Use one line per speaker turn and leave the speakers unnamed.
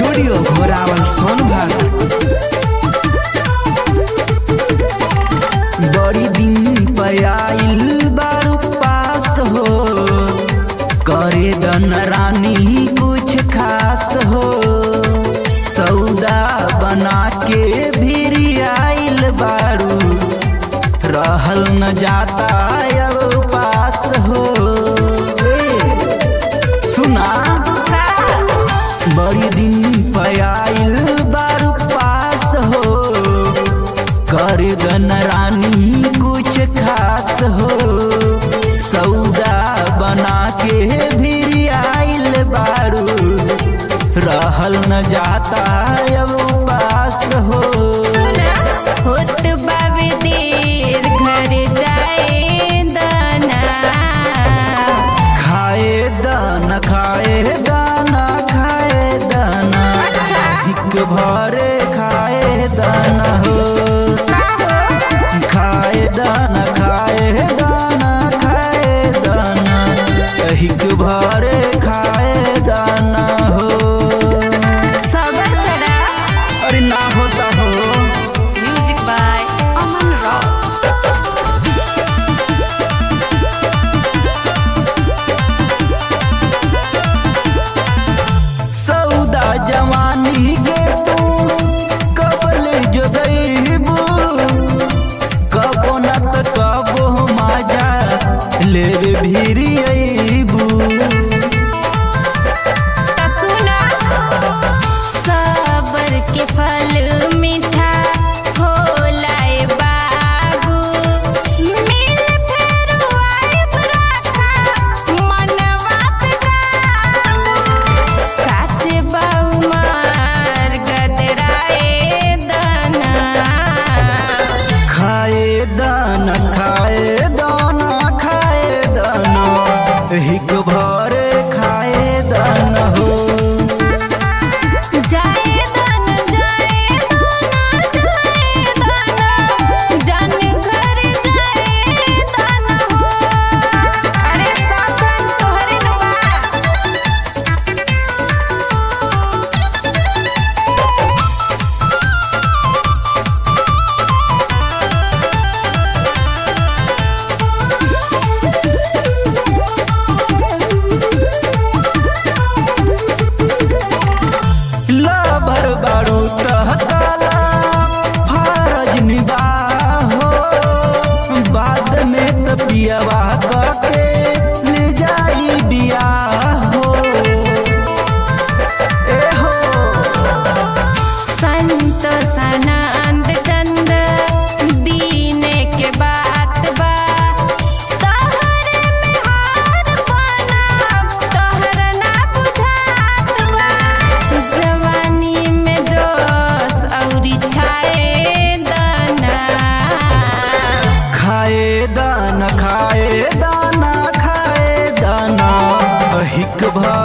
Studio Ghorawal Sonbhadra बड़ी दिन पयाइल बारू पास हो करे दन रानी कुछ खास हो सौदा बना के भी आइल बारू रहल न जाता अब पास हो ए, सुना बड़ी दिन पयाइल बारू पास हो कर गन रानी कुछ खास हो सौदा बना के भी आइल बारू रहल न जाता अब पास हो
होत बाबे देर घर जाए दाना
खाए दाना खाए दाना खाए दाना
अच्छा।
हिक भरे खाए दाना हो
का हो
खाए दाना खाए दाना खाए दाना हिक भरे खाए दाना हो
सबर करा
अरे ना होता हो
म्यूजिक बाय अमन रॉक
सौदा जवानी के तू कबल जोगईबू कबो न त कबो माजा लेवे भीरी अईबू
त सुना सबर के फल मीठा होला ए बाबू मिल फेर आइब राखा मनवा पे काबू काचे बाऊ मार गदराए दाना
खाए दाना खाए दाना खाए दाना हिक भरे खाए दाना हो
जाए दाना जाए दाना जाए दाना जान घर जाए दाना हो अरे साधन तोहरे न बा
लाभर बारू तहकाला फरज निबाहो बाद में त पियवा कके ले जाई बियाह हो ए हो
संत सनंद चंद दीन के बात बा तोहरे में हार बना तोहर ना बुझात बा जवानी में जोश औरी छाए दाना
खाए दाना खाए दाना खाए दाना हिक भर